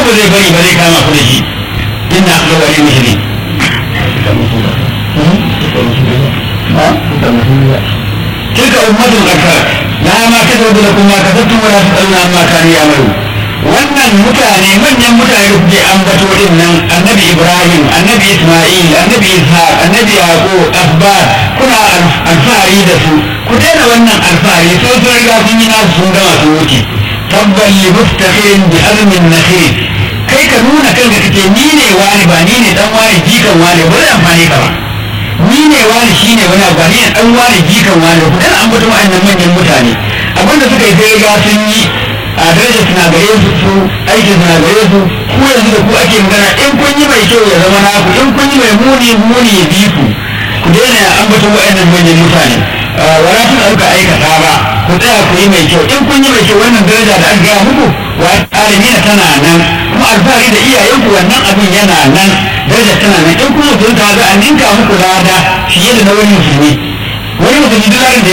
ba zai bari ba zai kama ku da shi inna akhlu wa muslimin تلك أمة قد خلت لها ما كسبت لكم ما كسبتم ولا تسألون عما كانوا يعملون wannan mutane manyan mutane da kuke ambato din nan annabi ibrahim annabi isma'il annabi ishaq annabi yaqub asbar kuna alfahari da su ku daina wannan alfahari sai sun riga sun yi nasu sun gama su wuce tabban li mustaqim bi azmin nakhil kai ka nuna kanka kace ni ne wani ba ni ne dan wani jikan wani ba zai amfani ka ba ni ne wani shi ne wani abu ni ne dan wani jikan wani ku dan an mutum wa'annan manyan mutane abinda suka yi sai ga sun yi a darajar suna gare su su aikin suna gare su ku yanzu da ku ake magana in kun yi mai kyau ya zama naku in kun yi mai muni muni ya bi ku ku daina an mutum wa'annan manyan mutane wala tun ɗauka aikata ba ku tsaya ku yi mai kyau in kun yi mai kyau wannan daraja da an gaya muku wa alimina tana nan kuma alfahari da iyayenku wannan abin yana nan daraja tana nan in kuma mutum ta za a ninka muku lada fiye da na wani musulmi wani musulmi duk da